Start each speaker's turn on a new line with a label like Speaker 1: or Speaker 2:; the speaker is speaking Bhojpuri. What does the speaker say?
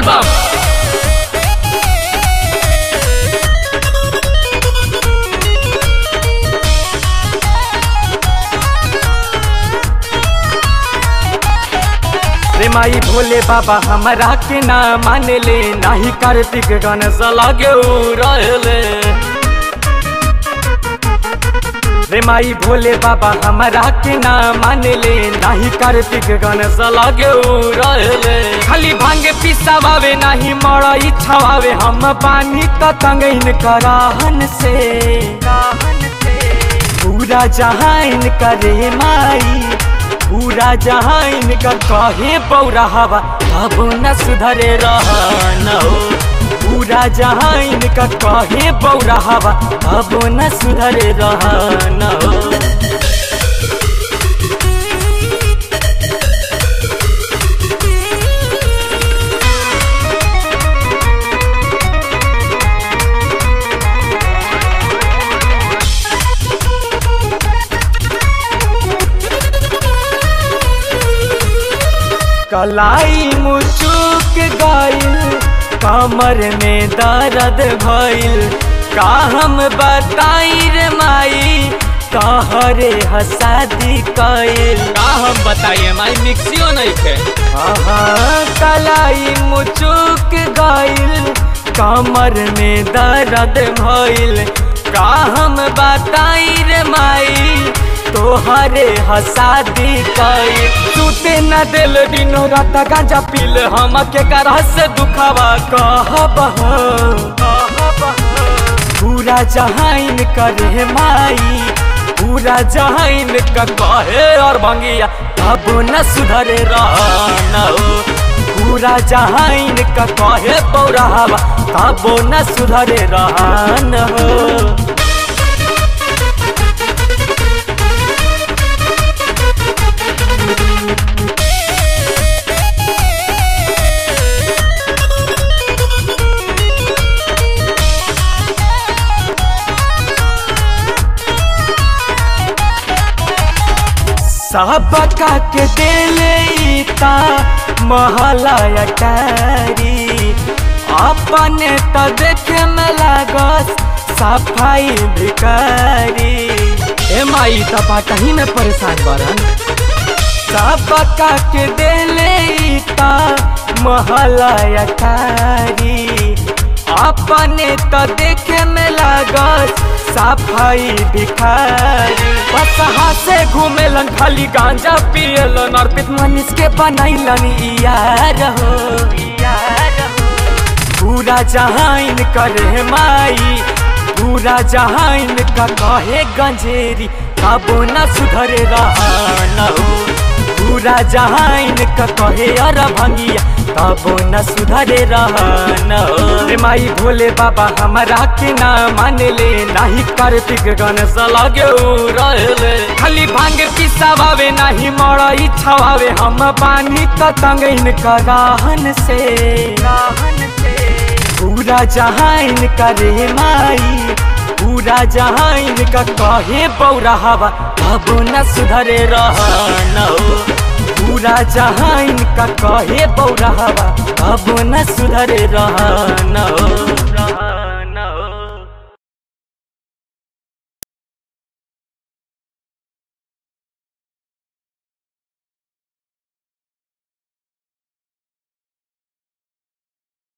Speaker 1: बोलबम
Speaker 2: रे माई भोले बाबा हमरा के ना मान ले नाही कार्तिक गणेश लगे रहले रे माई भोले बाबा हमरा के ना मान ले नाही कार्तिक गणेश लगे रहले खाली भांगे पिसावे नाही मर इच्छा आवे हम पानी त तंगइन कराहन से पूरा जहान करे माई पूरा जहान का कहे पौरा हवा अब न सुधरे रहन हो पूरा जहान का कहे पौरा हवा अब न सुधरे रहन हो कलाई मुचुक गइल कमर में दर्द भइल का हम बताई रे माई कहरे हसादी कइल
Speaker 1: का हम बताइए माई मिक्सियो नहीं थे
Speaker 2: हाँ कलाई मुचुक गइल कमर में दर्द भइल का हम बताई रे माई तोहरे हसादी कई सुते न दिल दिनो रात गांजा पील हम के करह से दुखावा कहब पूरा जहान करे माई पूरा जहान का कहे और भंगिया अब न सुधरे रहन हो पूरा जहान का कहे पौरावा तब न सुधरे रहन हो सबका के दिले ता महला अटारी अपने त देखे में लागस सफाई भिकारी
Speaker 1: ए माई त बाटही में परेशान बरन
Speaker 2: सबका के दिले ता महला अटारी अपने त देखे में लागस सफाई भिखारी बसहा से घूमेलन खाली गांजा पियलन अर्पित मनीष के बनैलन यार हो यार हो पूरा जहान करे माई पूरा जहान का कहे गंजेरी कबो न सुधरे रहन हो पूरा जहान का कहे अर भंगिया कबो न सुधरे रहन हो रे माई भोले बाबा हमरा के ना मान ले नाही कार्तिक गणेश लगे रहले खाली भांग पिसावे नाही मर इच्छा आवे हम पानी त तंगइन कराहन से राहन से पूरा जहान करे माई पूरा जहान का कहे पौरा हवा अब न सुधरे रहन हो पूरा जहान का कहे पौरा हवा अब न सुधरे रहन हो